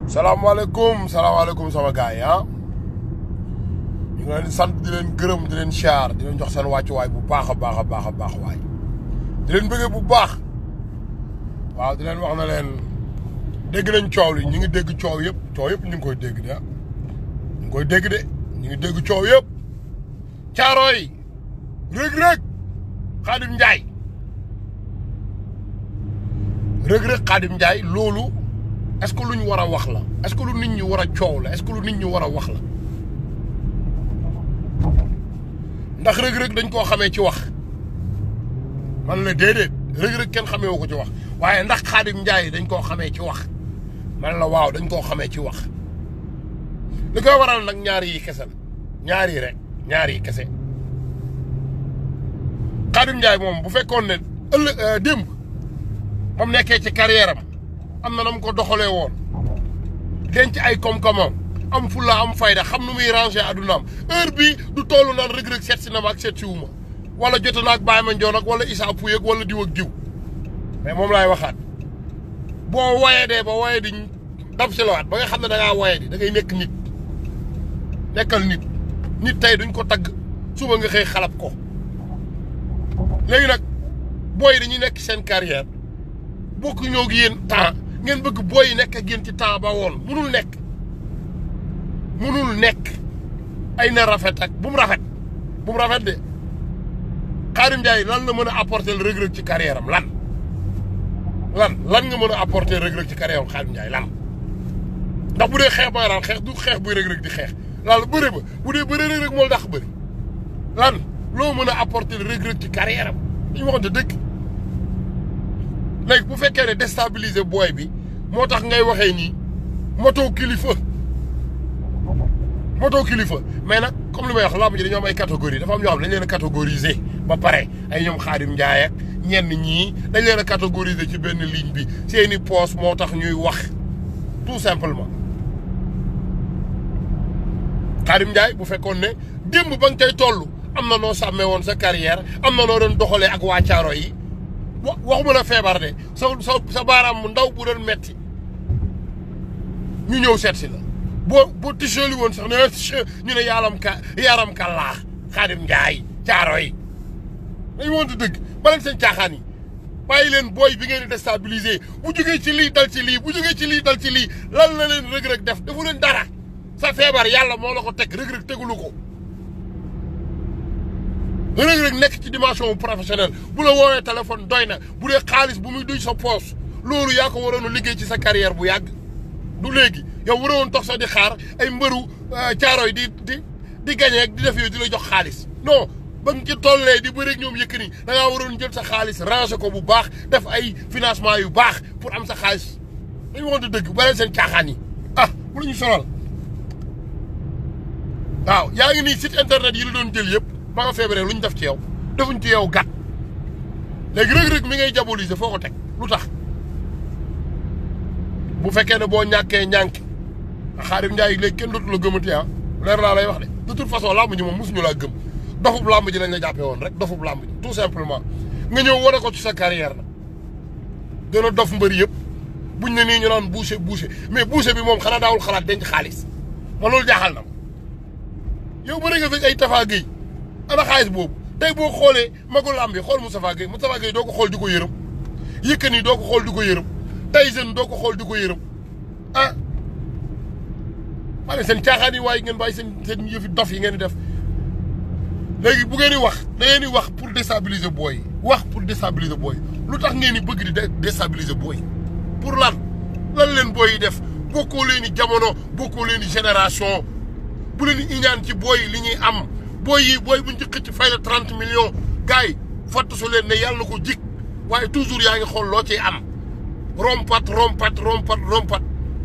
salaamaaleykum salaamaaleykum sama gars yi ah ñu ngi leen di sant di leen gërëm di leen siyaar di leen jox seen wàccuwaay bu baax a baax a baax a baax waay di leen bëggee bu baax waaw di leen wax na leen dégg nañ coow li ñu ngi dégg coow yëpp coow yëpp ñu ngi koy dégg de ah ñu ngi koy dégg de ñu ngi dégg coow yëpp caaro yi rëg-rëg xaadim njaay rëg-rëg xaadim njaay loolu est-ce que lu ñu war a wax la est-ce que lu nit ñi war a coow la est-ce que lu nit ñi war a wax la ndax rëg-rëg dañ koo xamee ci wax man la déedéet rëg-rëg kenn xamee wu ko ci wax waaye ndax xaadim njaay dañ koo xamee ci wax man la waaw dañ koo xamee ci wax li koy waral nag ñaari yi kese la ñaari yi rek ñaari yi kese xaadim njaay moom bu fekkoon ne ëllëg démb ba mu nekkee ci carrière am am na na mu ko doxalee woon denc ay koom-koomam am fulla am fayda xam nu muy ranger addunaam heure bii du toll naan rëg-rëg seet si na ma ak seet si wu ma wala jote naag Baye Mandione ak wala Issa Pouye ak wala diw ak diw mais moom laay waxaat boo woyee dee ba woyee di dab si lawaat ba nga xam ne da ngaa woyee di da ngay nekk nit nekkal nit nit tey duñ ko tagg suba nga xëy xalab ko léegi nag booy dañuy nekk seen carrière bokk ñoo gi yéen temps ngeen bëgg booy yi nekk ak yéen ci temps ba woon munul nekk munul nekk ay na rafet ak bu mu rafet bu mu rafet de Khadim Ndiaye lan la mën a apporter le rëg-rëg ci carrière am lan lan lan nga mën a apporter rëg-rëg ci carrière am Khadim Ndiaye lan ndax bu dee xeex ba daan xeex du xeex buy rëg-rëg di xeex lan bëre ba bu dee bëre rëg-rëg moo tax bëri lan loo mën a apporter le rëg-rëg ci carrière am dañu waxante dëgg léegi bu fekkee ne déstabiliser booy bi moo tax ngay waxee nii moto kilifa moto kilifa mais nag comme li may wax làmb ji dañoo am ay catégorie dafa am ñoo xam dañ leen a catégoriser ba pare ay ñoom Xaadim Njaay ak ñenn ñii dañ leen a catégoriser ci benn ligne bi seeni poos moo tax ñuy wax tout simplement Xaadim Njaay bu fekkoon ne démb ba nga koy toll am na noo sàmmee woon sa carrière am na noo doon doxalee ak waa Caaro yi wa waxuma la feebar de sa sa sa baaraam mu ndaw bu doon metti ñu ñëw seet si la boo boo tisooli woon sax ne ñu ne yaaram ka yaaram ka laa Xaadim Njaay caaro yi dañu woon dëgg ba leen seen caaxaan yi bàyyi leen booy bi ngeen di déstabiliser bu jógee ci lii dal ci lii bu jógee ci lii dal ci lii lan la leen rëg-rëg def defu leen dara sa feebar yàlla moo la ko teg rëg-rëg tegulu ko rëg-rëg nekk ci dimension professionnelle bu la woowee téléphone doy na bu dee xaalis bu muy duy sa poos loolu yaa ko waroon a liggéey ci sa carrière bu yàgg du léegi yow waroon tox sax di xaar ay mbëru caaro yi di di di gagné di def yooyu di la jox xaalis non ba nga ci tollee di bëri ak ñoom Yékini da ngaa waroon jël sa xaalis ranger ko bu baax def ay financement yu baax pour am sa xaalis dañu waxante dëgg ba leen seen caaxaan yi ah bu la ñu sonal waaw yaa ngi nii site internet yi la doon jël yëpp ba nga feebaree lu ñu def ci yow defuñ ci yow gàtt léegi rëg-rëg mi ngay diaboliser foo ko teg lu tax bu fekkee ne boo ñàkkee ñànk Xaadim Njaay léegi kenn dootu la gëmati ah leer laa lay wax de de toute façon làmb ji moom mosuñu laa gëm dofub làmb ji lañ la jàppee woon rek dofub làmb ji tout simplement nga ñëw wane ko ci sa carrière la gën a dof mbëri yëpp buñ ne nii ñu naan boucher boucher mais boucher bi moom xanaa daawul xalaat denc xaalis ma loolu jaaxal na ma yow bëri nga fi ay Tafa Gueye ana xaalis boobu tey boo xoolee magu làmb yi xool Moustapha Gueye Moustapha Gueye doo ko xool di ko yërëm Yékini doo ko xool di ko yërëm Tyson doo ko xool di ko yërëm ah maa seen caaxaan yi waaye ngeen bàyyi seen seen yëfi dof yi ngeen di def léegi bu ngeen di wax da ngeen di wax pour déstabiliser booy yi wax pour déstabiliser booy lu tax ngeen di bëgg di déstabiliser booy pour lan lan leen booy yi def bokkoo leen i jamono bokkoo leen i génération bu leen di iñaan ci booy li ñuy am booy yi booy buñ ci xëcc fay la trente millions gars yi fatt su leen ne yàlla na ko jik waaye toujours yaa ngi xool loo ciy am rompat rompat rompat rompat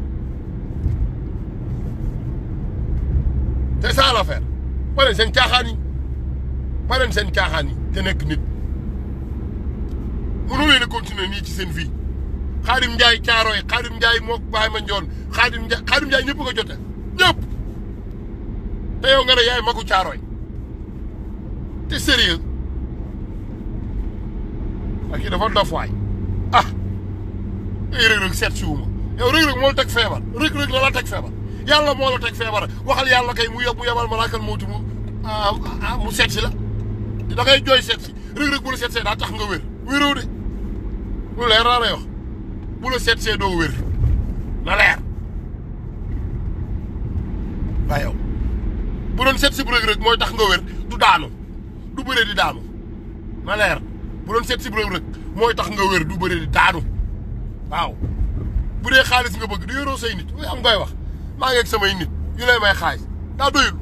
c'est ça l'affaire ba leen seen caaxaan yi ba leen seen caaxaan yi te nekk nit mënu leen a continuer nii ci seen vie Xaadim Njaay Caaroy Xaadim Njaay moo Baye Mandione Xaadim Njaay Xaadim Njaay ñëpp nga jote ñëpp te yow nga ne yaay magu Caaroy te sérieux ak kii dafa dof waay ah ay rëg-rëg seet si wu ma yow rëg-rëg moo la teg feebar rëg-rëg la la teg feebar yàlla moo la teg feebar waxal yàlla kay mu yeb mu yebal malaakal mawti mu mu seet si la da ngay jooy seet si rëg-rëg bu la seet see daa tax nga wér wéroo de lu leer laa lay wax bu la seet see doo wér na leer waaye yow bu doon seet si bu rëg-rëg mooy tax nga wér du daanu du bëree di daanu na leer bu doon seet si bu rëg-rëg mooy tax nga wér du bëree di daanu waaw bu dee xaalis nga bëgg di yoroo say nit am ngay wax maa ngi ak samay nit yu lay may xaalis daa doyul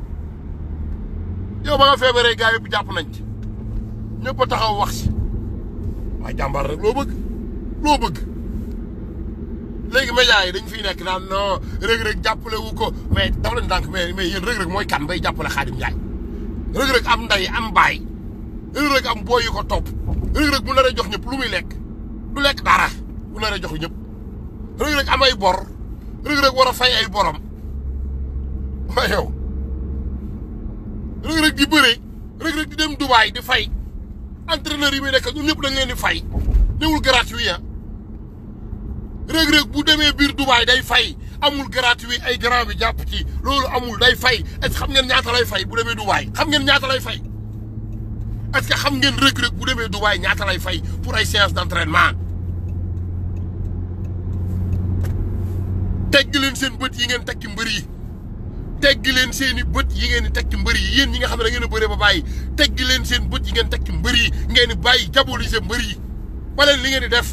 yow ba nga feebaree gaa yëpp jàpp nañ ci ñëpp a taxaw wax si waaye jàmbaar rek loo bëgg loo bëgg léegi médias yi dañ fiy nekk naan non rëg-rëg jàppale wu ko mais dafa leen dànk mais mais yéen rëg-rëg mooy kan bay jàppale Xaadim Njaay rëg-rëg am nday am baay rëg-rëg am booy yu ko topp rëg-rëg bu naree jox ñëpp lu muy lekk du lekk dara bu naree jox ñëpp rëg-rëg am ay bor rëg-rëg war a fay ay borom waaye yow rëg-rëg di bëre rëg-rëg di dem Dubaay di fay entraîneur yi muy nekk ñun ñëpp dañ leen di fay ñëwul gratuit ah rëg-rëg bu demee biir Dubaay day fay amul gratuit ay grand bi jàpp ci loolu amul day fay est-ce que xam ngeen ñaata lay fay bu demee Dubaay xam ngeen ñaata lay fay est-ce que xam ngeen rëg-rëg bu demee Dubaay ñaata lay fay pour ay séance d'entraînement tegg leen seen bët yi ngeen tekki mbër yi tegg leen seen i bët yi ngeen di tekki mbër yi yéen ñi nga xam ne da ngeen a bëree ba bàyyi tegg leen seen bët yi ngeen tekki mbër yi ngeen di bàyyi diaboliser mbër yi ba leen li ngeen di def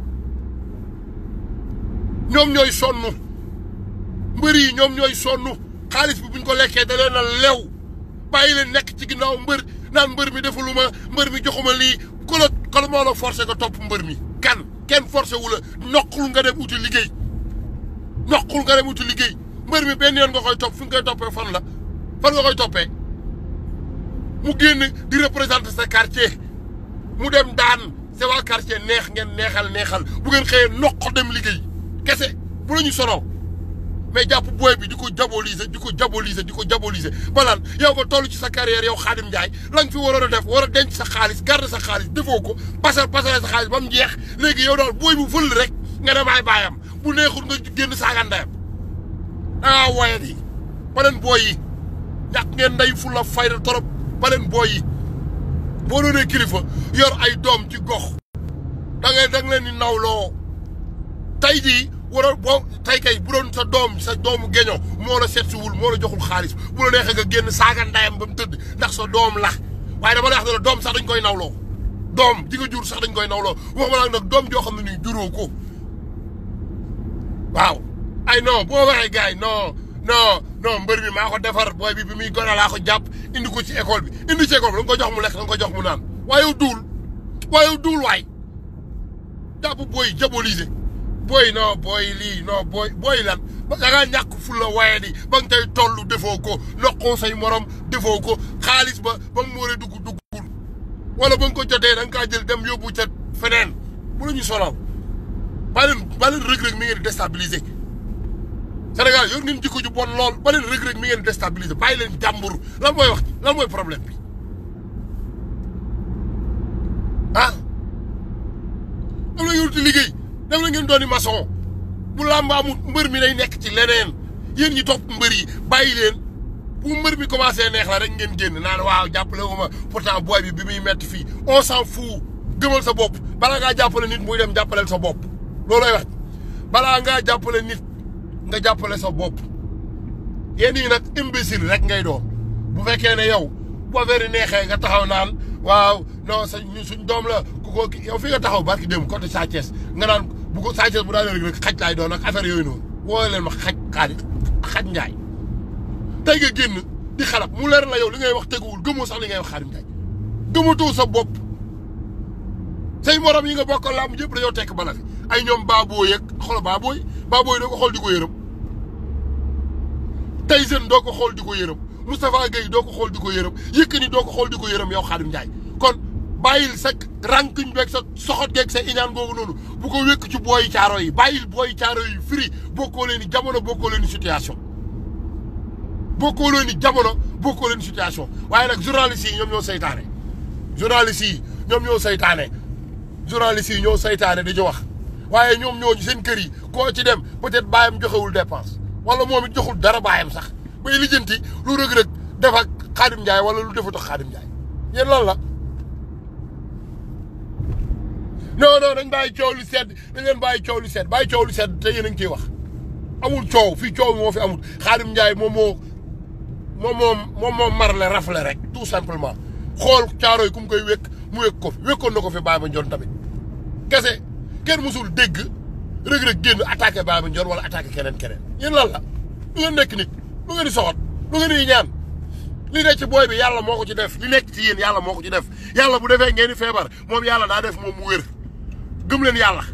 ñoom ñooy sonn mbër yi ñoom ñooy sonn xaalis bi buñ ko lekkee da leen a lew bàyyi leen nekk ci ginnaaw mbër naan mbër mi defuluma mbër mi joxuma lii ku la ku la moo la forcé nga topp mbër mi kan kenn forcé wu la noqul nga dem uti liggéey noqul nga dem uti liggéey mbër mi benn yoon nga koy topp fi nga koy toppee fan la fan nga koy toppee mu génn di représenter sa quartier mu dem daan sa waa quartier neex ngeen neexal neexal bu ngeen xëyee noq dem liggéey kese bu la ñu sonal mais jàpp booy bi di ko diaboliser di ko diaboliser di ko diaboliser ba naan yow nga toll ci sa carrière yow Khadim Ndiaye la nga fi waroon a def war a denc sa xaalis garder sa xaalis defoo ko pasar pasare sa xaalis ba mu jeex léegi yow daal booy bu fël rek nga dem ay baayam bu neexul nga génn saaga ndeyam ah waaye di ba leen booy yi ñàkk ngeen ndey fu la fayda torop ba leen booy yi boo doonee kilifa yor ay doom ci gox da ngay da nga leen di nawloo tey jii waroon boo tey kay bu doon sa doom sa doomu geño moo la seet siwul moo la joxul xaalis bu la neexee nga génn saaga ndayam ba mu tëdd ndax sa doom la waaye dama la wax ne la doom sax dañ koy nawloo doom ji nga jur sax dañ koy nawloo waxuma la nag doom joo xam ne nii juróo ko waaw ay non boo waxee gars yi non non non mbër mi maa ko defar booy bi bi muy gone laa ko jàpp indi ko ci école bi indi ci école bi da nga ko jox mu lekk da nga ko jox mu naan waaye duul waaye duul waay jàpp booy diaboliser booy non booy lii non booy booy lan da ngaa ñàkk fulla waaye di ba nga tey toll defoo ko noqoo say morom defoo ko xaalis ba ba mu war a dugg duggul wala ba nga ko jotee da nga kaa jël dem yóbbu ca feneen bu la ñu sonal ba leen ba leen rëg-rëg mi ngeen di déstabiliser Sénégal yor ngeen jikko ju bon lool ba leen rëg-rëg mi ngeen di déstabiliser bàyyi leen jàmbur lan mooy wax lan mooy problème bi ah am na ngeen di liggéey dem na ngeen dooni maçon bu làmb amul mbër mi day nekk ci leneen yéen ñi topp mbër yi bàyyi leen bu mbër mi commencé neex la rek ngeen génn naan waaw jàppale wu ma pourtant booy bi bi muy metti fii on s'en fout gëmal sa bopp balaa ngaa jàppale nit muy dem jàppaleel sa bopp loolooy wax balaa ngaa jàppale nit nga jàppale sa bopp yéen ñi nag imbécile rek ngay doon bu fekkee ne yow bu affaire yi neexee nga taxaw naan waaw non sa ñu suñ doom la ku ko yow fi nga taxaw barki dem côté Sa Thiès nga naan bu ko Sa Thiès bu daanee rek xaj laay doon ak affaire yooyu noonu woo leen ma xaj xaali xaj njaay tey nga génn di xalab mu leer la yow li ngay wax teguwul gëmoo sax li ngay wax Xaadim Njaay gëmatoo sa bopp say morom yi nga bokkal làmb yëpp dañoo tekk bala fi ay ñoom baaboo yeeg xool baabooy baabooy doo ko xool di ko yërëm Tyson doo ko xool di ko yërëm Moustapha Gueye doo ko xool di ko yërëm Yékini doo ko xool di ko yërëm yow Xaadim Njaay kon bàyyil sa rankuñ beeg sa soxot geeg sa iñaan googu noonu bu ko wékk ci booyi caaro yi bàyyil booyi caaro yi firi bokkoo leen ni jamono bokkoo leen ni situation bokkoo leen ni jamono bokkoo leen ni situation waaye nag journalistes yi ñoom ñoo saytaane journalistes yi ñoom ñoo saytaane journalistes yi ñoo saytaane di ci wax waaye ñoom ñooñu seen kër yi koo ci dem peut-être baayam joxewul dépense wala moom it joxul dara baayam sax bay lijjanti lu rëg-rëg def ak Xaadim Njaay wala lu defut ak Xaadim Njaay yéen lan la non non dañ bàyyi coow lu sedd dañ leen bàyyi coow lu sedd bàyyi coow lu sedd te yéen a ngi ciy wax amul coow fii coow moo fi amul Xaadim Njaay moom moo moom moom moom moom marle rafle rek tout simplement xool caaro yi ku mu koy wékk mu wékk ko fi wékkoon na ko fi Baye Mandione tamit kese kenn musul dégg rëg-rëg génn attaqué Baye Mandione wala attaqué keneen keneen yéen lan la lu ngeen nekk nit lu ngeen di soxot lu ngeen di ñaan li nekk ci booy bi yàlla moo ko ci def li nekk ci yéen yàlla moo ko ci def yàlla bu defee ngeen di feebar moom yàlla daa def moom mu wér gëm leen yàlla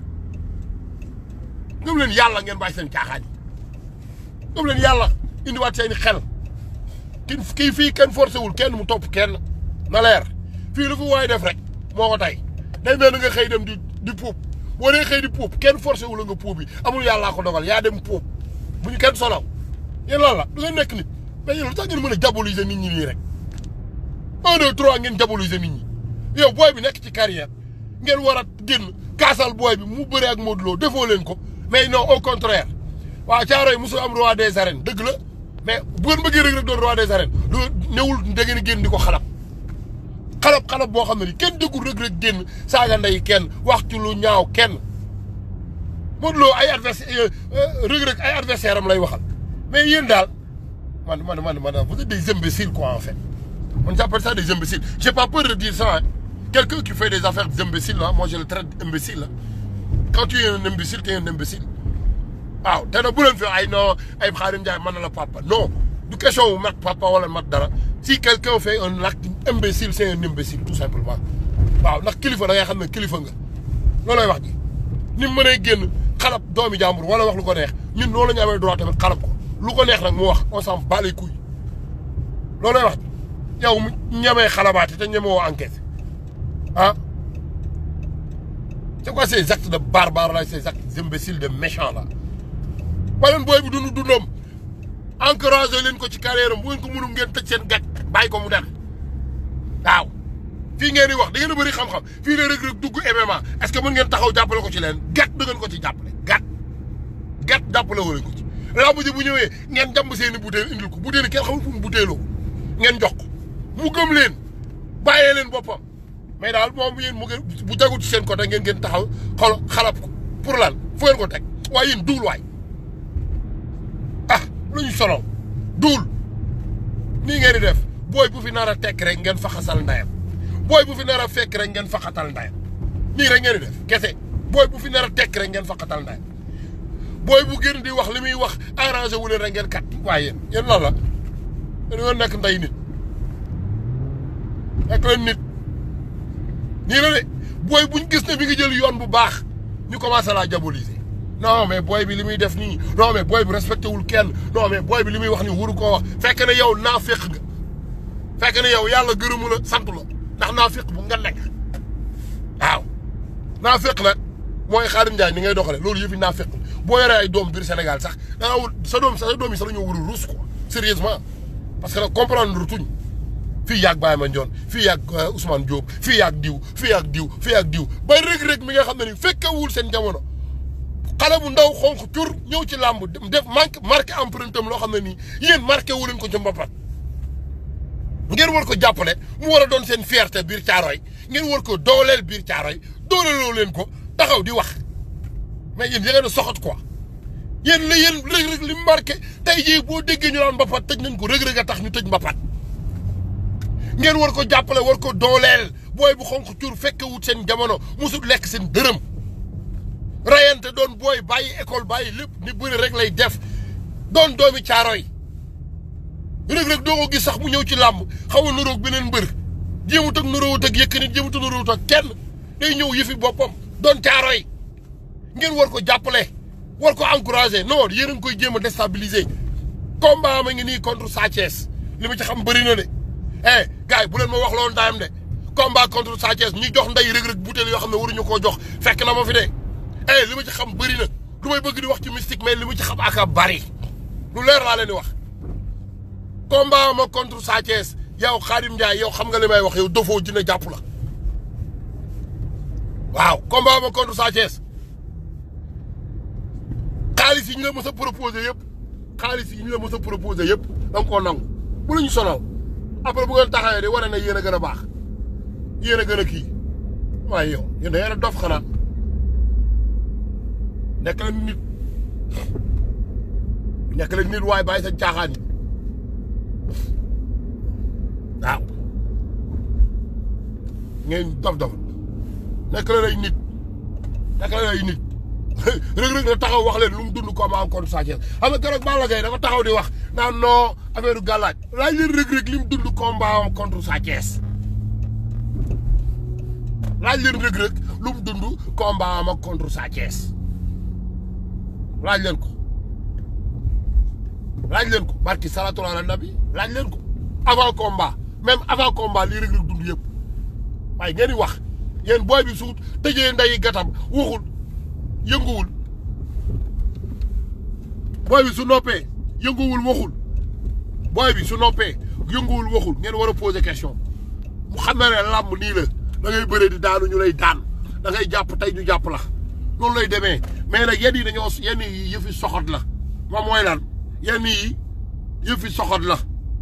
gëm leen yàlla ngeen bàyyi seen caaxaan yi gëm leen yàlla indiwaat seen xel kii kii fii kenn forcé wul kenn mu topp kenn na leer fii lu fi waay def rek moo ko tey day mel ni nga xëy dem di di puub boo dee xëy di puub kenn forcé wu la nga puub bi amul yàllaa ko dogal yaa dem puub bu ñu kenn solaw yéen lan la du ngeen nekk nit mais yéen lu tax ngeen mën a diaboliser nit ñi nii rek un deux trois ngeen diaboliser nit ñi yow booy bi nekk ci carrière ngeen war a génn kaasal booy bi mu bëre ak Modou Lo defoo leen ko mais non au contraire waaw caaro yi mosul am roi des arènes dëgg la mais bu ngeen bëggee rek rek doon roi des arènes du newul da ngeen génn di ko xalab xalab xalab boo xam ne ni kenn dëggul rek rek génn saaga ndey kenn wax ci lu ñaaw kenn Modou Lo ay adversaire rek rek ay adversaire am lay waxal mais yéen daal man man man man vous êtes des imbéciles quoi en fait on j'appelle ça des imbéciles j'ai pas peur de dire ça hein quelqu'un qui fait des affaires d'imbécile là moi je le traite d'imbécile là quand tu es un imbécile tu es un imbécile waaw te nag bu leen fi ay non ay Xaadim Njaay mën na la papa non du question wu mat papa wala mat dara si quelqu'un fait un acte imbécile c'est un imbécile tout simplement waaw ndax kilifa da ngay xam ne kilifa nga loolooy wax ji ni mu mënee génn xalab doomi jàmbur wala wax lu ko neex ñun loolu la ñu amee droit tamit xalab ko lu ko neex nag mu wax on s'en bat les couilles loolooy wax ji yow mu ñemee xalabaate te ñemeewoo enquête ah c'est quoi ces actes de barbare là ces actes imbéciles de méchants là baleen booy bi dund dundam encouragé leen ko ci carrière am bu ngeen ko mënul ngeen tëj seen gàtt bàyyi ko mu dem waaw fii ngeen di wax da ngeen a bëri xam-xam fii la Reug Reug dugg MMA est-ce que mën ngeen taxaw jàppale ko ci leen gàtt da ngeen ko ci jàppale gàtt gàtt jàppale wala ko ci lamb ji bu ñëwee ngeen jàmb seen i butéel indil ko butéel yi kenn xamul fu mu butéeloo ngeen jox ko mu gëm leen bàyyee leen boppam mais daal moom yéen mu ngeen bu jagut ci seen côté ngeen ngeen taxaw xol xalab ko pour lan fu ngeen ko teg waaye yéen duul waay ah lu ñu solo duul nii ngeen di def booy bu fi nar a tekk rek ngeen faxasal ndayam booy bu fi nar a fekk rek ngeen faxatal ndayam nii rek ngeen di def kese booy bu fi nar a tekk rek ngeen faxatal ndayam booy bu gën di wax li muy wax arrangé wu leen rek ngeen kat waaye yéen yéen lan la dañoo nekk nday nit nekk leen nit nii la de booy buñ gis ne bi nga jël yoon bu baax ñu commencé laa diaboliser non mais booy bi li muy def nii non mais booy bi respecté wul kenn non mais booy bi li muy wax nii wuru koo wax fekk ne yow naa féq nga fekk ne yow yàlla gërëmu la sant la ndax naa féq bu nga nekk waaw naa féq nag mooy Xaadim Njaay ni ngay doxale loolu yëfi naa féq boo yoree ay doom biir Sénégal sax da nga wut sa doom sa doom yi sax dañoo war a ruus quoi sérieusement parce que nag comprendre tuñ fii yàgg Baye Mandione fii yàgg Ousmane Diop fii yàgg diw fii yàgg diw fii yàgg diw ba rëg-rëg mi nga xam ne ni fekkewul seen jamono xale bu ndaw xonq cur ñëw ci làmb def manque marqué empreinte am loo xam ne nii yéen marqué wu leen ko ci mbapat ngeen war ko jàppale mu war a doon seen fierté biir Caaroy ngeen war ko dooleel biir Caaroy dooleeloo leen ko taxaw di wax mais yéen ya ngeen a soxot quoi yéen la yéen rëg-rëg li marqué tey jii boo déggee ñu naan mbapat tëj nañ ko rëg-rëg a tax ñu tëj mbapat ngeen war ko jàppale war ko dooleel booy bu xonq cur fekkewut seen jamono musul lekk seen dërëm rayante doon booy bàyyi école bàyyi lépp ni bëri rek lay def doon doomi Caaroy rëg-rëg doo ko gis sax mu ñëw ci làmb xaw a nuroog beneen mbër jéemut ak nuroowut ak Yékini jéemut ak nuroowut ak kenn day ñëw yëfi boppam doon Caaroy ngeen war ko jàppale war ko encourager non yéen a ngi koy jéem a déstabiliser combat ma ngi nii contre Sa Thiès li ma ci xam bëri na de eh gars yi bu leen ma wax loolu ndayam de combat contre Sa Thiès ñi jox nday rëg-rëg butéel yoo xam ne waruñu koo jox fekk na ma fi de eh li ma ci xam bëri na lu may bëgg di wax ci mystique mais li ma ci xam aka bari lu leer laa leen di wax combat ma contre Sa Thiès yow Khadim Ndiaye yow xam nga li may wax yow dofoo dina jàpp la waaw combat ma contre Sa Thiès xaalis yi ñu la mës a proposé yëpp xaalis yi ñu la mës a proposé yëpp da nga koo nangu bu la ñu sonal après bu ngeen taxawee di wane ne yéen a gën a baax yéen a gën a kii waaye yow yéen da ngeen a dof xanaa nekk leen nit nekk leen nit waaye bàyyi sa caaxaan yi waaw ngeen dof dof nekk leen ay nit nekk leen ay nit Reug Reug na taxaw wax leen lu mu dund combat am contre Sa Thiès xam nga keroog Balla Gaye dafa taxaw di wax naan non affaire gàllaaj laaj leen Reug Reug li mu dund combat am contre Sa Thiès laaj leen Reug Reug lu mu dund combat am ak contre Sa Thiès laaj leen ko laaj leen ko barki salatu ala nabi laaj leen ko avant combat même avant combat lii Reug Reug dund yëpp waaye ngeen di wax yéen booy bi suut tëjee ndeyi gatam waxul yënguwul booy bi su noppee yënguwul waxul booy bi su noppee yënguwul waxul ngeen war a poser question mu xam ne ne làmb nii la da ngay bëre di daanu ñu lay daan da ngay jàpp tey ñu jàpp la loolu lay demee mais nag yenn yi dañoo yenn yi yëfi soxot la moom mooy lan yenn yi yëfi soxot la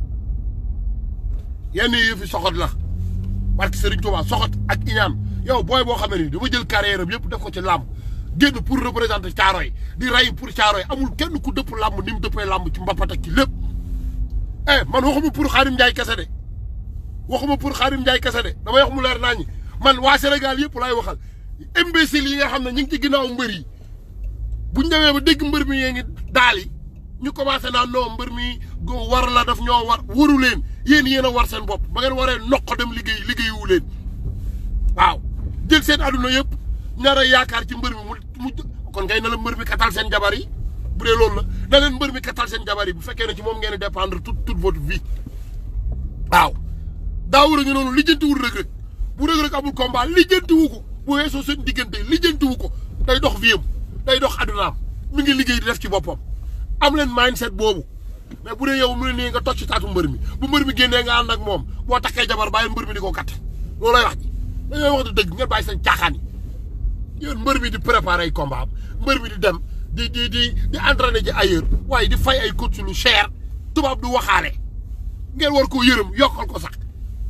yenn yi yëfi soxot la parce que Serigne Touba soxot ak iñaan yow booy boo xam ne nii dama jël carrière am yëpp def ko ci làmb génn pour représenter Caaroy di rey pour Caaroy amul kenn ku dëpp làmb ni mu dëppee làmb ci mbapat ak ci lépp eh man waxuma pour Xaadim Njaay kese de waxuma pour Xaadim Njaay kese de damay wax mu leer naa ñi man waa Sénégal yëpp laay waxal imbécile yi nga xam ne ñu ngi ci ginnaaw mbër yi buñ demee ba dégg mbër mi yee ngi daal yi ñu commencé naan non mbër mi go war la daf ñoo war waru leen yéen yéen a war seen bopp ba ngeen waree noq dem liggéey liggéeyu leen waaw jël seen adduna yëpp ñaar a yaakaar ci mbër mi mu mu kon ngay na la mbër mi katal seen jabar yi bu dee loolu la na leen mbër mi katal seen jabar yi bu fekkee ne ci moom ngeen di dépendre toute toute votre vie waaw daawur a ngi noonu lijjantiwul Reug Reug bu Reug Reug amul combat lijjantiwu ko bu weesoo seen diggante lijjantiwu ko day dox viem day dox addunaam mi ngi liggéey di def ci boppam am leen mindset boobu mais bu dee yow mu ne nii nga toj ci taatu mbër mi bu mbër mi génnee nga ànd ak moom boo takkee jabar bàyyi mbër mi di ko kat loolu lay wax ji dañoo wax dëgg ngeen bàyyi seen caaxaan yi yéen mbër mi di préparer ay combat am mbër mi di dem di di di di entraîner ji ailleurs waaye di fay ay coach lu cher tubaab du waxaale ngeen war koo yërëm yokkal ko sax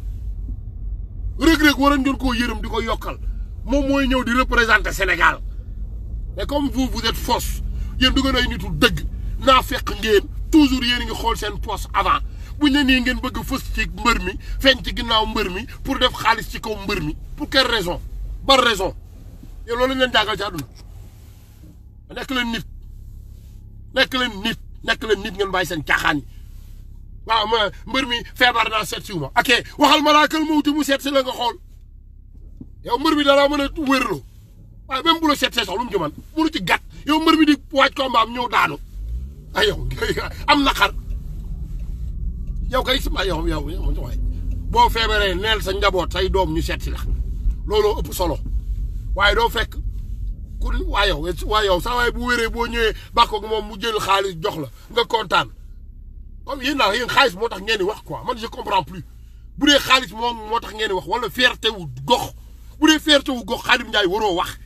Reug Reug waroon ngeen koo yërëm di ko yokkal moom mooy ñëw di représenter Sénégal mais comme vous vous êtes fausse yéen du ngeen ay nitu dëgg naa fekk ngeen toujours yéen a ngi xool seen poste avant bu ñu nii ngeen bëgg a fës ci mbër mi feeñ ci ginnaaw mbër mi pour def xaalis ci kaw mbër mi pour quelle raison par raison yow loolu lañ leen jàngal ci àdduna nekk leen nit nekk leen nit nekk leen nit ngeen bàyyi seen caaxaan yi waaw ma mbër mi feebar naa seet siwu ma ok waxal malaakal mawti mu seet si la nga xool yow mbër mi dara mën a wérloo waaye même bu la seet see sax lu mu ci man munu ci gàtt yow mbër mi di waaj combat am ñëw daanu ay yow am naqar yow kay sama yow yow waay boo feebaree neel sa njaboot say doom ñu seet si la looloo ëpp solo waaye doo fekk ku waa yow waa yow saa waaye bu wéree boo ñëwee bàkkoog moom mu jël xaalis jox la nga kontaan comme yéen naa yéen xaalis moo tax ngeen di wax quoi man je comprends plus bu dee xaalis moom moo tax ngeen di wax wala fierté wu gox bu dee fierté wu gox Xaadim Njaay waroo wax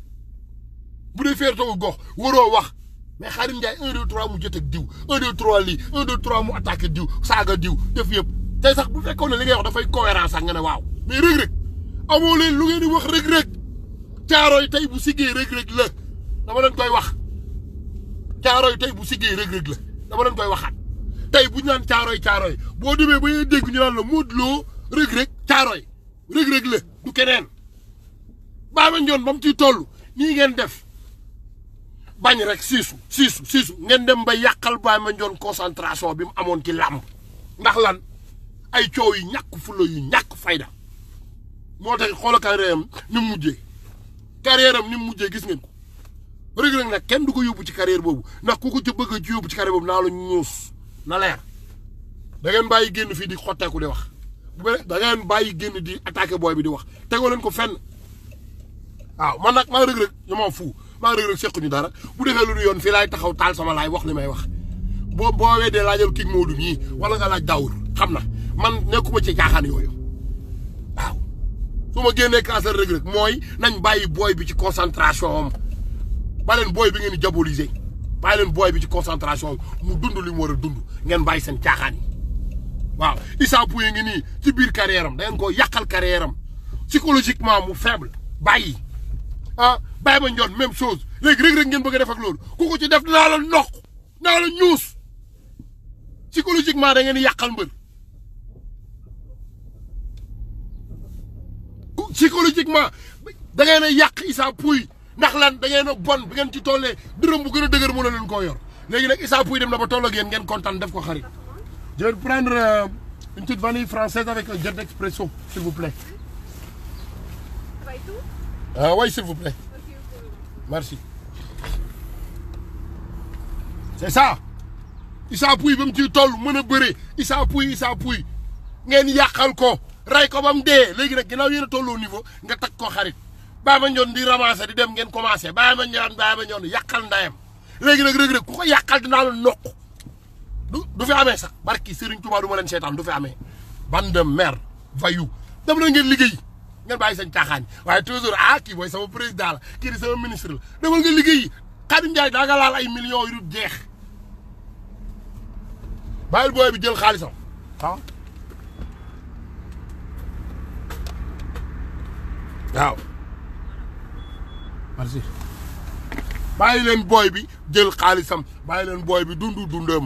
bu dee fierté wu gox waroo wax mais Xaadim Njaay un deux trois mu jot ak diw un deux trois lii un deux trois mu attaqué diw saaga diw def yëpp tey sax bu fekkoon ne li ngay wax dafay cohérence sax nga ne waaw mais Reug Reug amoo leen lu ngeen di wax Reug Reug caarooy tey bu siggee Reug Reug la dama leen koy wax caarooy tey bu siggee Reug Reug la dama leen koy waxaat tey bu ñu naan caarooy caarooy boo demee ba ñuy dégg ñu naan la Modou Lo Reug Reug caarooy Reug Reug la du keneen Baaba Njoon ba mu ciy toll nii ngeen def bañ rek siisu siisu siisu ngeen dem ba yàqal Baaba Njoon concentration bi mu amoon ci làmb ndax lan ay coow yu ñàkk fulla yu ñàkk fayda moo tax xoola carrière am ni mu mujjee carrière am ni mu mujjee gis ngeen ko Reug Reug nag kenn du ko yóbbu ci carrière boobu ndax ku ko ci bëgg a ci yóbbu ci carrière boobu naa la ñuus na leer da ngeen bàyyi génn fii di xotteeku di wax da ngeen bàyyi génn di attaqué booy bi di wax tegoo leen ko fenn waaw man nag maa Reug Reug ñu ma fu maa Reug Reug sequñu dara bu defee lu du yoon fii laay taxaw taal sama laay wax li may wax boo boo weddee laajal King Modou mii wala nga laaj Daawur xam na man nekkuma ci caaxaan yooyu waaw su ma génnee cancer Reug Reug mooy nañ bàyyi booy bi ci concentration am ba leen booy bi ngeen di diaboliser bàyyi leen booy bi ci concentration mu dund li mu war a dund ngeen bàyyi seen caaxaan yi waaw Issa Pouye ngi nii ci biir carrière am da ngeen koo yàqal carrière am psychologiquement mu faible bàyyi ah bàyyi ma njoon même chose léegi rek rek ngeen bëgg a def ak loolu ku ko ci def dinaa la noq dinaa la ñuus psychologiquement da ngeen di yàqal mbër psychologiquement da ngeen a yàq Issa Pouye ndax lan da ngeen a bon bi ngeen ci tollee dërëm bu gën a dëgër mën na leen koo yor léegi nag Issa Pouye dem na ba toll ak yéen ngeen kontaan def ko xarit je vais prendre euh, une petite vanille française avec un jet d'expresso s'il vous plaît Ça va et tout ah oui s'il vous plaît Ok, ok. merci c'est ça Issa Pouye ba mu ciy toll mën a bëre Issa Pouye Issa Pouye ngeen yàqal ko ray ko ba mu dee léegi nag ginnaaw yéen a tolloo niveau nga tag ko xarit bàyyi ma ñoon di ramasser di dem ngeen commencé bàyyi ma ñoon bàyyi ma ñoon yàqal ndayam léegi nag rëg-rëg ku ko yàqal dinaa la noq du du fi amee sax barki Serigne Touba du ma leen seetaan du fi amee bande de merde vayu dem na ngeen liggéey ngeen bàyyi seen caaxaan waaye toujours ah kii mooy sama président la kii di sama ministre la demal nga liggéey Khadim Ndiaye daa nga laal ay millions yu dul jeex bàyyil booy bi jël xaalisam ah waaw merci bàyyi leen booy bi jël xaalisam bàyyi leen booy bi dundu dundam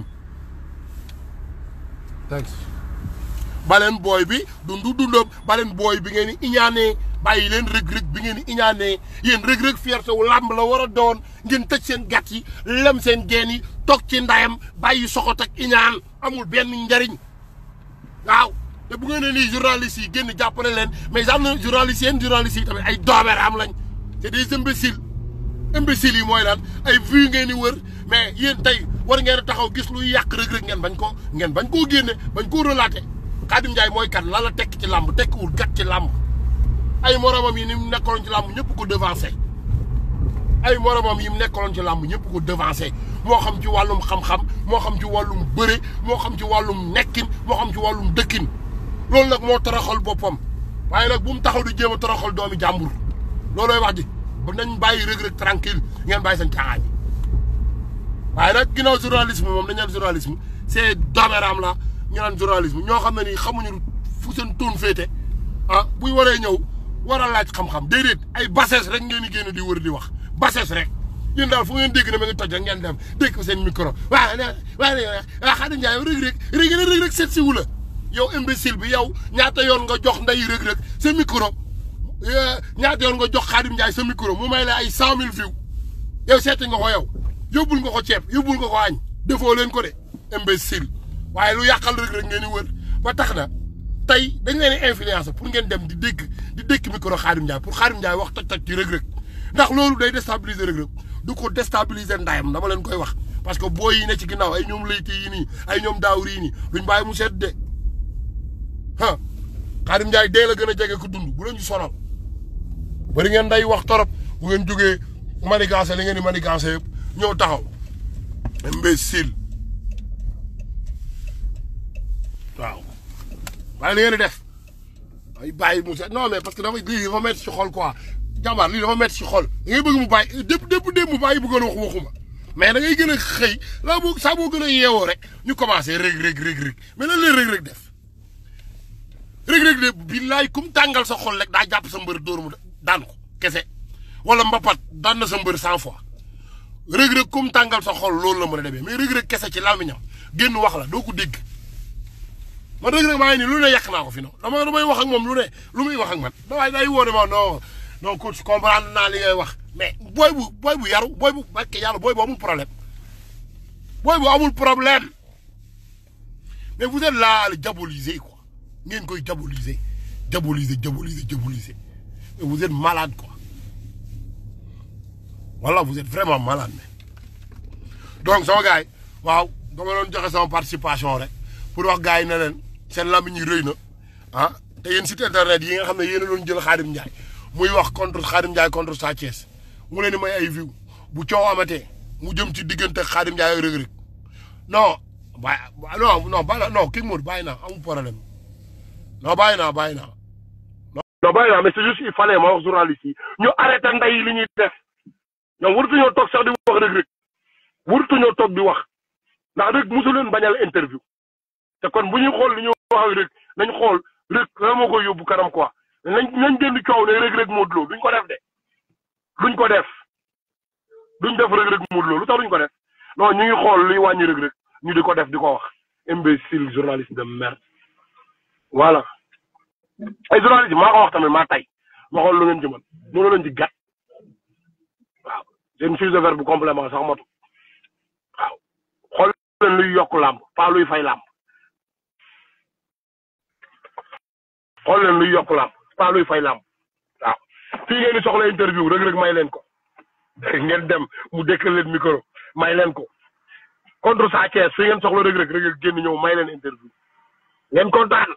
thanks ba leen booy bi dundu dundam ba leen booy bi ngeen di iñaanee bàyyi leen rëg-rëg bi ngeen di iñaanee yéen rëg-rëg fierté wu làmb la war a doon ngeen tëj seen gàtt yi lem seen geen yi toog ci ndayam bàyyi soxot ak iñaan amul benn njariñ waaw te bu ngeen ne nii journalistes yi génn jàppale leen mais am na journalistes yéen journalistes yi tamit ay doomer am lañ c'est des imbéciles imbéciles yi mooy lan ay vues ngeen di wër mais yéen tey war ngeen a taxaw gis luy yàq rëg-rëg ngeen bañ ko ngeen bañ koo génne bañ koo relaté Khadim Ndiaye mooy kan lan la tekk ci làmb tekkiwul gat ci làmb ay moromam yi ni mu nekkaloon ci làmb ñëpp ko devancé ay moromam yi mu nekkaloon ci làmb ñëpp ko devancé moo xam ci wàllum xam-xam moo xam ci wàllum bëre moo xam ci wàllum nekkin moo xam ci wàllum dëkkin loolu nag moo toroxal boppam waaye nag bu mu taxaw di jéem a toroxal doomi jàmbur loolooy wax ji ba nañ bàyyi rëg-rëg tranquille ngeen bàyyi seen caaxaan yi waaye nag ginnaaw journalisme moom dañu naan journalisme c'est dooméram la ñu naan journalisme ñoo xam ne nii xamuñu fu seen tuun féete ah buy waree ñëw war a laaj xam-xam déedéet ay bassesse rek ngeen di génn di wër di wax bassesse rek yéen daal fu ngeen dégg ne ma ngi toj rek ngeen dem dégg seen micro waaw waaw waaw Khadim Ndiaye rëg-rëg rëg rëg-rëg seet si wu la yow imbécile bi yow ñaata yoon nga jox nday rëg-rëg sa micro ñaata yoon nga jox Khadim Ndiaye sa micro mu may la ay cent mille vues yow seeti nga ko yow yóbbul nga ko ceeb yóbbul nga ko añ defoo leen ko de imbécile waaye lu yàqal rëg-rëg ngeen di wër ba tax na tey dañ leen di influence pour ngeen dem di dégg di dégg micro Khadim Ndiaye pour Khadim Ndiaye wax toj toj ci rëg-rëg ndax loolu day déstabiliser rëg-rëg du ko déstabiliser ndayam dama leen koy wax parce que booy yi ne ci ginnaaw ay ñoom layti yi nii ay ñoom daawri yi nii duñ bàyyi mu sedd de ah Khadim Ndiaye dee la gën a jege ko dund bu leen ci sonal bari ngeen day wax torop bu ngeen jógee manigancé li ngeen di manigancé yëpp ñëw taxaw imbécile waaw waaye li ngeen di def ay bàyyi mu set non mais parce que dafa lii dafa métti ci xol quoi jàmbaar lii dafa métti ci xol da ngay bëgg mu bàyyi dépp dépp dépp mu bàyyi bëggoon wax waxuma mais da ngay gën a xëy laa boo saa boo gën a yeewoo rek ñu commencé rëg rëg rëg rëg mais lan leen rëg rëg def rëg rëg de billaay kum tàngal sa xol rek daa jàpp sa mbër dóor mu daan ko kese wala mbapat daan na sa mbër cent fois rëg rëg kum tàngal sa xol loolu la mën a demee mais rëg rëg kese ci làmmiñam génn wax la doo ko dégg man rëg rëg maa ngi nii lu ne yàq naa ko fi noonu dama damay wax ak moom lu ne lu muy wax ak man daway day woo ne ma non non coach comprendre naa li ngay wax mais booy bu booy bu yaru booy bu barke yàlla booy bu amul problème booy bu amul problème mais vous êtes là à le diaboliser quoi ngeen koy diaboliser diaboliser diaboliser diaboliser mais vous êtes malade quoi voilà vous êtes vraiment malade mais donc sama gars yi waaw dama doon joxe sama participation rek pour wax gars yi ne leen seen làmmiñ yi rëy na ah te yéen site internet yi nga xam ne yéen a doon jël Khadim Ndiaye muy wax contre Khadim Ndiaye contre Sa Thiès mu leen di may ay view bu coow amatee mu jëm ci diggante Khadim Ndiaye ak Reug Reug non bàyyi non non bàyyi non kii Modou bàyyi naa amul problème non bàyyi naa bàyyi naa. non bàyyi naa mais c'est juste il fallait ma wax journaliste yi ñu arrêté nday yi li ñuy def ñoom waratuñoo toog sax di wax Reug Reug warutuñoo toog di wax ndax rek mosu leen bañal interview te kon bu ñuy xool li ñu wax ak rek nañ xool rek lan moo koy yóbbu kanam quoi nañ nañ gën di coow ne rek rek Modou Lo duñ ko def de duñ ko def duñ def rek rek Modou Lo lu tax duñ ko def non ñu ngi xool luy wàññi rek rek ñu di ko def di ko wax imbécile journaliste de merde voilà ay journaliste yi maa ko wax tamit maa tay ma xool lu ngeen ci mën mënu leen ci gàtt waaw seen fuse de verbe bu complément sax matu waaw xool leen luy yokk làmb pas luy fay làmb xool leen luy yokk làmb pas luy fay làmb waaw fii ngeen di soxla interview rek rek may leen ko ngeen dem mu dëkkal leen micro may leen ko contre Sa Thiès fii ngeen soxla rek rek rek génn ñëw may leen interview ngeen kontaan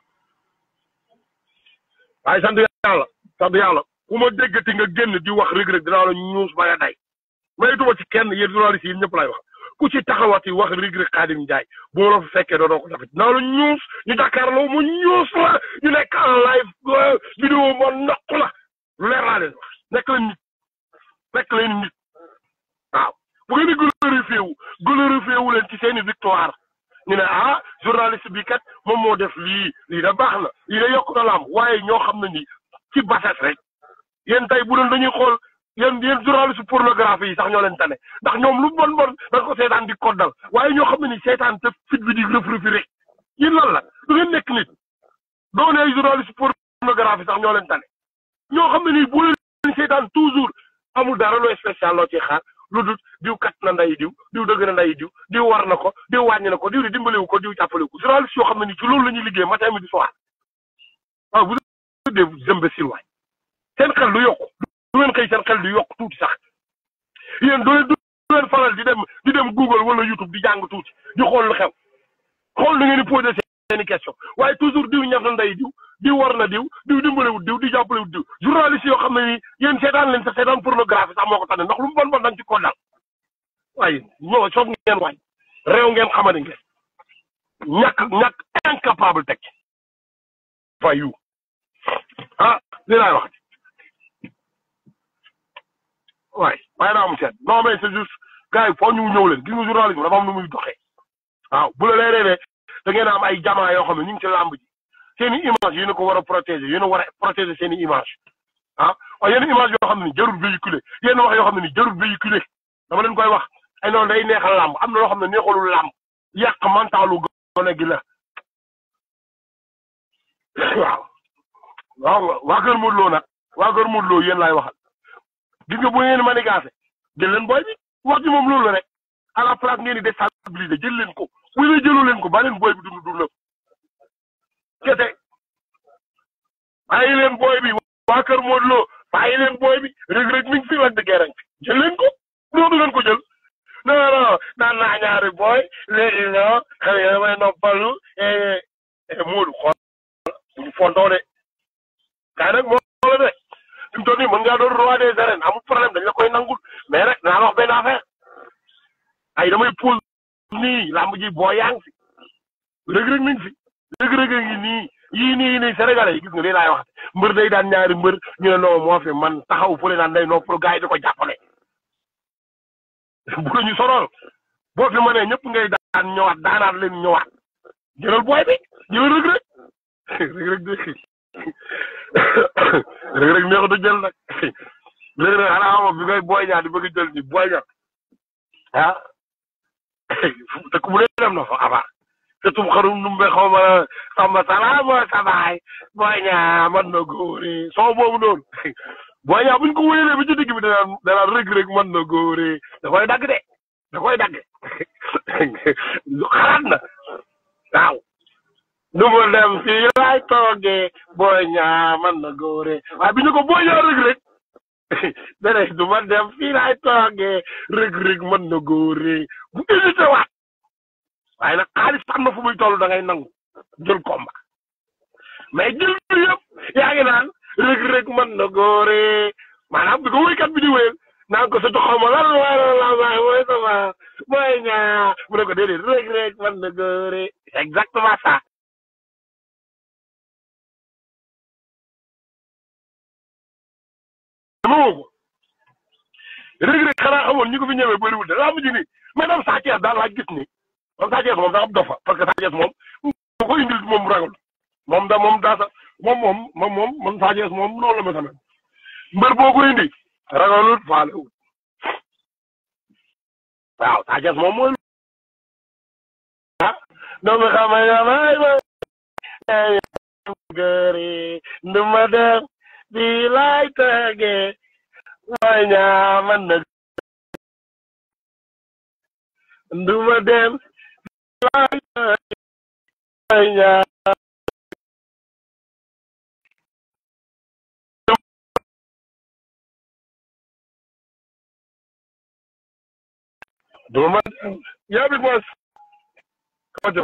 waaye sant yàlla sant yàlla ku ma déggati nga génn di wax rek rek dinaa la ñuus ba nga day maytuma ci kenn yéen journaliste yi ñëpp lay wax ku ci taxawati wax rek rek Khadim Ndiaye boo la fa fekkee doo doo ko dafit dinaa la ñuus ñu Dakarloo mu ñuus la ñu nekk en live vidéo ma noq la lu leer laa leen wax nekk leen nit nekk leen nit waaw bu ngeen di glorifié wu glorifié wu leen ci seeni victoire ñu ne ah journaliste bi kat moom moo def lii lii da baax na lii da yokk na lamb waaye ñoo xam ne ni ci bases rek yéen tey bu doon dañuy xool yéen yéen journaliste pornographie yi sax ñoo leen tane ndax ñoom lu bon bon da ko seetaan di koddal waaye ñoo xam ne ni seetaan te fit bi di rëf rëfi rek yéen lan la du ngeen nekk nit doo ne ay journaliste pornographie sax ñoo leen tane ñoo xam ne nii bu leen seetaan toujours amul dara loo spécial loo ci xaar lu dul diw kat na nday diw diw dëgg na nday diw diw war na ko diw wàññi na ko diw di dimbaliwu ko diw jàppalewu ko journaliste yoo xam ne ni ci loolu la ñuy liggéey matin midi soir waaw vous êtes des imbéciles waay seen xel du yokku du ngeen xëy seen xel du yokk tuuti sax yéen doo leen du leen faral di dem di dem Google wala YouTube di jàng tuuti di xool lu xew xool lu ngeen di posé seeni question waaye toujours diw ñaf na nday diw diw war na diw diw dimbalewut diw di jàppalewut diw journaliste yoo xam ne ni yéen seetaan leen sax seetaan pornographie sax moo ko tane ndax lu mu bon bon dañ ci ko dal waaye ñoo soof ngeen waay réew ngeen xamane ngeen ñàkk ñàkk incapable teg fayu ah li laay wax waaye waaye daa am seet non mais c'est juste gars yi foo ñu ñëw leen gis nga journalisme dafa am nu muy doxee waaw bu la leeree ne da ngeen am ay jamaa yoo xam ne ñu ngi ci làmb ji seen i image yéen a ko war a protéger yéen a war a protéger seen i image ah waaye yenn image yoo xam ne ni jarul véhiculer yenn wax yoo xam ne ni jarul véhiculer dama leen koy wax ay noonu day neexal làmb am na loo xam ne neexalul làmb yàq mentalu gone gi la waaw waaw waa kër Modou Lo nag waa kër Modou Lo yéen laay waxal gis nga bu ngeen manigaase jël leen booy bi wax ji moom loolu la rek à la place ngeen di déstabiliser jël leen ko bu dee jëloo leen ko ba leen booy bi dund dund kese bàyyi leen booy bi waa kër Modou Lo bàyyi leen booy bi Reug Reug mi ngi fi Lac de Guiers fi jël leen ko loolu ngeen ko jël non non naan naa ñaari booy léegi non xëy na damay noppalu Modou xool buñu fontoo de kaay nag moo la de fi mu toll nii mën ngaa doon roi des arènes amul problème dañ la koy nangul mais rek naa la wax benn affaire ay damay pause nii làmb ji boo yaa ngi fi Reug Reug mi ngi fi Reug Reug ngi nii yii nii nii sénégalais yi gis nga lii laay wax mbër day daan ñaari mbër ñu ne non moo fi man taxaw fële naan day non pour gars yi di ko jàppale bu la ñu sonal boo fi mënee ñëpp ngay daan ñëwaat daanaat leen ñëwaat jëlal booy bi jëlal Reug Reug Reug Reug de Reug Reug neexut a jël nag Reug Reug xanaa xamoo bi ngay booy ñaar di bëgg jël ni booy ñaar ah te ku mu ne dem na fa avant te tum xarum numbe xaw ma samba salaama sabaay booy ñaa man na góore soo boobu noonu booy ñaa buñ ko wéyalee ba ci digg bi danaan danaan Reug Reug man na góore da koy dagg de da koy dagg xalaat na waaw du ma dem fii laay toogee booy ñaa man na góore waaye bi ñu ko booy ñaa Reug Reug dene du ma dem fii laay toogee Reug Reug man na góore bu hésité waat waaye nag xaalis xam na fu muy toll da ngay nangu jël combat mais jël bi yëpp yaa ngi naan Reug Reug man na góore maanaam bi ko wéykat bi di wéyal naan ko surtout xaw ma lan wala la waay mooy sama mooy ñaa mu ne ko déedéet Reug Reug man na góore c'est exactement ça dama ko Reug Reug xanaa xamoon ñi ko fi ñëwee bëriwul de laa mujj ni mais daam Sa Thiès daal laa gis ni moom Sa Thiès moom daa am dofa parce que Sa Thiès moom bu ko indil moom mu ragal moom da moom daa sa moom moom moom moom man Sa Thiès moom noonu la ma tamit mbër boo ko indi ragalul faalewul waaw Sa Thiès moom mooy ah doomu xama yamay ma gëri nduma def bi lay tege mooy ñaaman na nduma dem lay tege mooy ñaa duma yaa bi mos kajo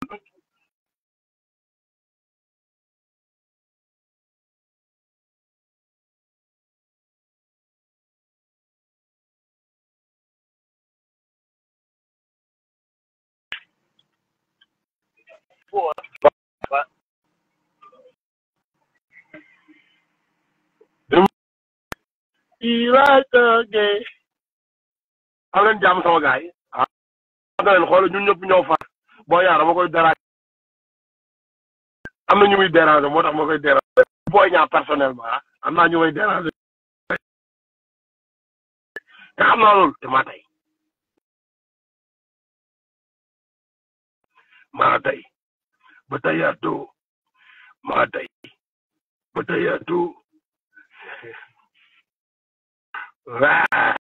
lay tege am leen jàmm sama gaay yi ah na leen xool ñun ñëpp ñoo far boo yaa dama koy déranger am na ñu muy déranger moo tax ma koy déranger booy ñaa personnellement ah am naa ñu may déranger te xam naa loolu te maa tey maa tey ba tayaatu maa tey ba tayaatu waa